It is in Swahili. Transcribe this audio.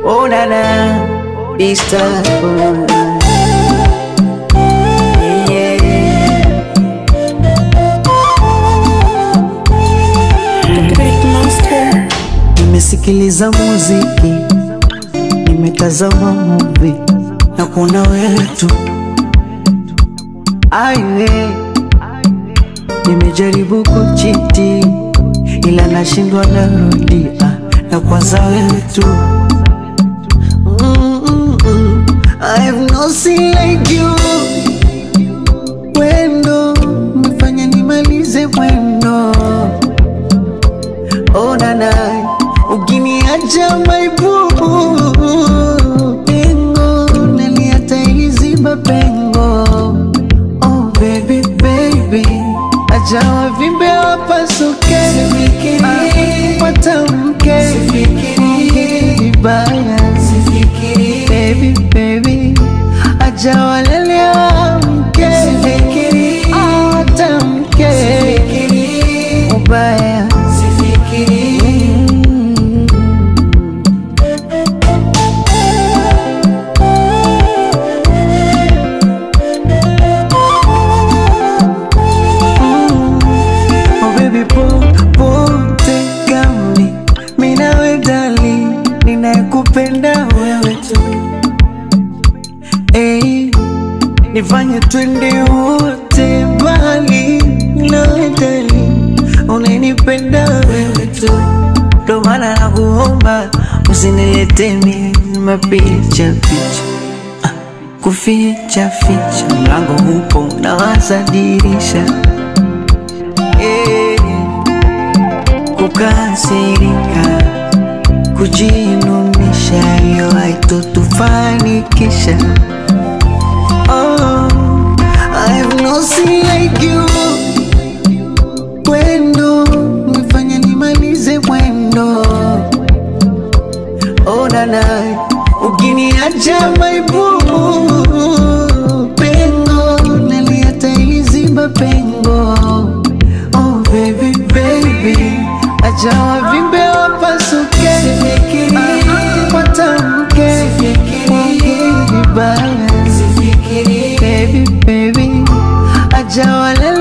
Oh na na, Easter boy. Yeah. Big monster. Nimesikiliza muziki, nimetazama movie na kuna wewe tu. Aiwe, nimejaribu kuchiti ila nashindwa, narudia na kwanza wewe tu. Mm, mm, I have no seen like you. Wendo umefanya nimalize mwendo Oh nana, ukiniacha my boo Pengo, naliata iliziba pengo Oh baby baby, acha wavimbe wapasuke Ah, Watamke, ongea vibaya Baby baby, acha walele wamke Ah, Watamke, ubaya Mm. Oh baby popote gani mimi nawe dali ninayekupenda wewe tu hey, nifanye twende wote mbali nawe dali unanipenda wewe tu ndo maana nakuomba usinilete mimi mapicha picha Ah, kuficha ficha mlango upo nawaza dirisha Eh, kukasirika kujinunisha hiyo haitotufanikisha oh, I have no seen like you Wendo umefanya nimalize mwendo oh, nana ukiniacha my boo pengo naliata iliziba pengo oh baby baby acha wavimbe wapasuke Ah, watamke ongea vibaya baby baby acha walele